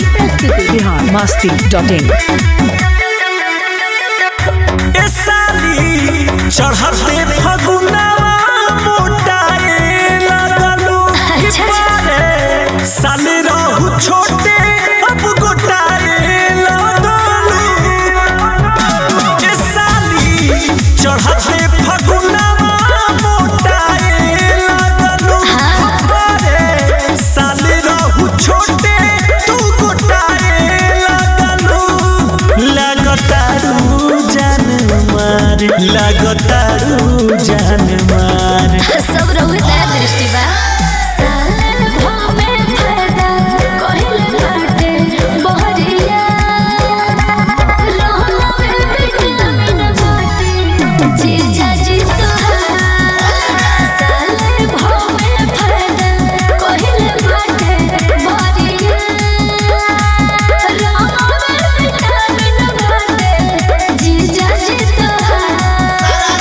प्रस्तुति बिहार मस्ती डॉट इन ए साली चढ़ते फगुनावा मोटाए लगलू कि अच्छा। पारे साली रहू छोटे अब गोटाए लगलू ए साली चढ़ते फगुनावा मोटाए लगलू कि पारे साली रहू छोटे तू गोटाए लगलू लगतारू जान मार लगतारू जान मार सब रहुए दया दृष्टि बा साले भामे फायदा कहिल बाटे बहरिया रहला में विटामिन बाटे जीजा जी तोहार साले भामे फायदा कहिल बाटे बहरिया रहला में विटामिन बाटे जीजा जी तोहार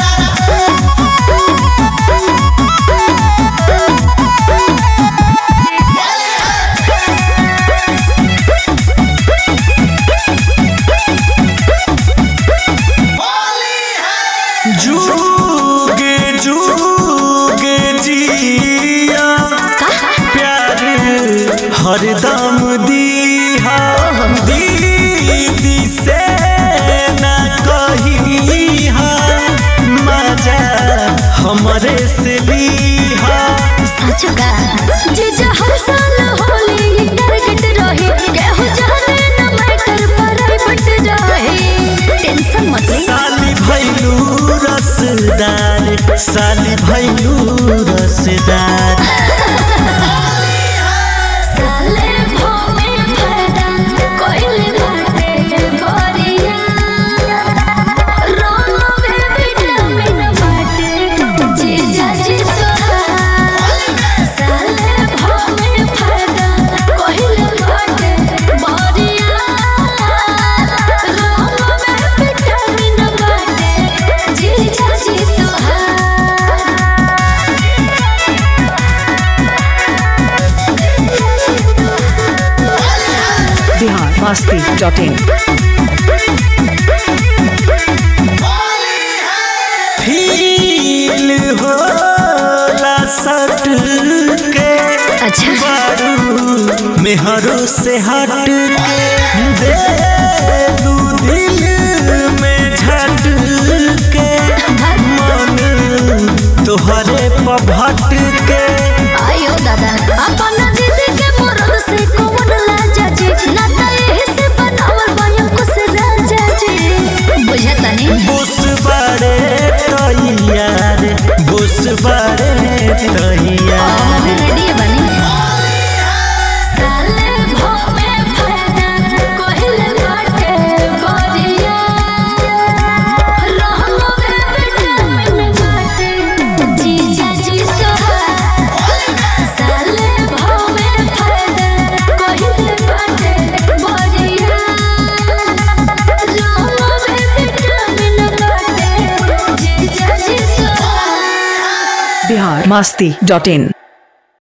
जुगे जुगे जिया प्यार हरदम दीहा दीदी से ना कहिहा मजा हमरे से लीहा सचुका जीजा हर साल होली ये टारगेट रही केहू जाने न मैटर प्राइवेट रही टेंशन मत ले साली भैलू रसदार साली भैलू रसदार साले भोमे फायदा कोइल बाटे गोरिया रोनो में विटामिन बाटे जीजा जी तोहार साले भोमे फायदा कोइल बाटे गोरिया रोनो में विटामिन बाटे जीजा जी तोहार Bihar Masti dot in feel होला सट के अच्छा बारू मेहरों से हट के दे दू दिल में झट के मन तोहरे पभट के आयो दादा अपन दीदी के मरद से कौन लाजा जी ना तो एही से बनावल बायम कुछ राजा जी बुझता नहीं बुस बड़े तैयार बुस बड़े तैयार रेडी बनी साले भोमे फायदा कोहिल बाटे गोरिया रहलो में विटामिन बाटे जीजा जी तोहार साले भोमे फायदा कोहिल बाटे गोरिया रहलो में विटामिन बाटे जीजा जी तोहार बिहार मस्ती डॉट इन